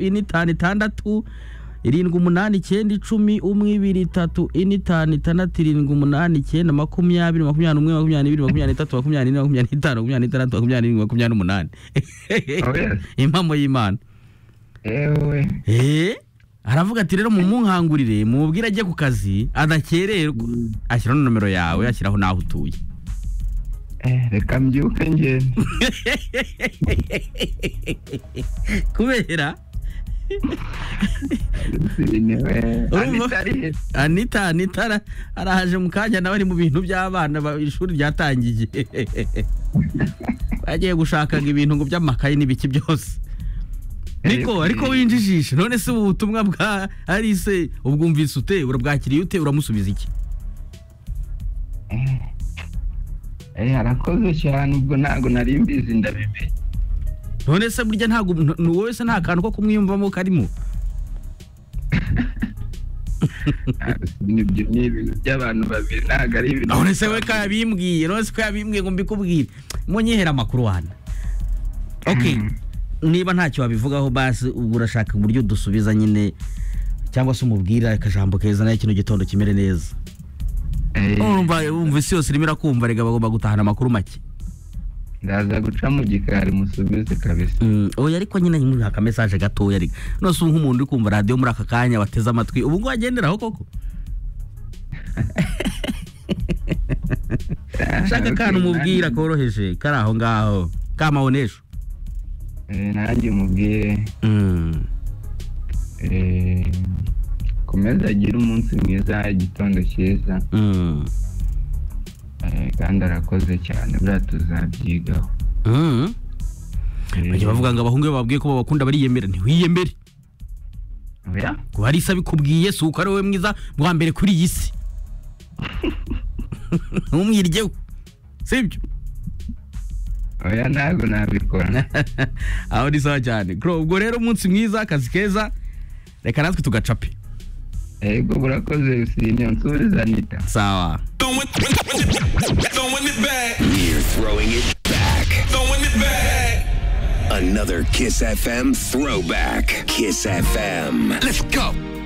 ine itanu itandatu irindwi umunani icyenda icumi umwe ibiri itatu ine itanu itandatu irindwi umunani icyenda makumyabiri makumyabiri n'umwe makumyabiri n'ibiri makumyabiri n'itatu makumyabiri n'ine makumyabiri n'itanu makumyabiri n'itandatu makumyabiri n'irindwi makumyabiri n'umunani impamo y'imana yewe eee aravuga ati rero mumunkangurire mubwire ajye ku kazi adakererwa ashyiraho na nomero yawe ashyiraho n'aho utuye eh, reka mbyuke ngende kubera sinewe Urumva? anitari anita anita ara- arahaje mu kanya nawe ari mu bintu by'abana ba- ishuri ryatangiye bagiye gushakaga ibintu ngo by'amakaye n'ibiki byose niko ariko winjijishe none se ubu butumwa bwa arise ubwumvise ute urabwakiriye ute uramusubiza iki eh, arakoze cyane ubwo ntabwo nari mbizi ndabimenye none se burya ntabwo n- n- wowe se nta kantu ko kumwiyumvamo karimo Ah, nibyo ni ibintu by'abantu babiri ntabwo ari ibintu none se we ko yabimbwiye none se ko yabimbwiye ngo mbikubwire munyihere amakuru wana okay Mm. niba ntacyo wabivugaho basi ubwo urashaka uburyo dusubiza nyine cyangwa se umubwira akajambo keza nayo kino gitondo kimere neza Eh, urumva wumva isi yose irimo irakumva rega bagomba gutahana amakuru make ndaza guca mu gikari musubize kabisa Mm, oya ariko nyine nyuma aka message gatoya rega nose ubu nk'umuntu uri kumva radiyo muri aka kanya wateze amatwi ubu ngubu agenderaho koko shaka akantu Okay, umubwira nanjye- koroheje kari aho ngaho kamabonesho eh, nanjye umubwire Mm. eh, komeza agire umunsi mwiza igitondo cyiza Mm. eh, kandi arakoze cyane buriya tuzabyigaho Mm. Eh, bajya bavuga ngo abahungu iyo bababwiye ko babakunda bariyemera ntiwiyemere oya? kuba ari isa bikubwiye si uko ari wowe mwiza bwa mbere kuri iyi si ntumwiryeho sibyo oya ntabwo nabikora aho ni sawa cyane Kuro, ubwo rero umunsi mwiza akazi keza reka natwe tugacape yego burakoze usine nsubize anita sawa Throwing it back. We're throwing it back. Throwing it back. Another Kiss FM throwback. Kiss FM. Let's go.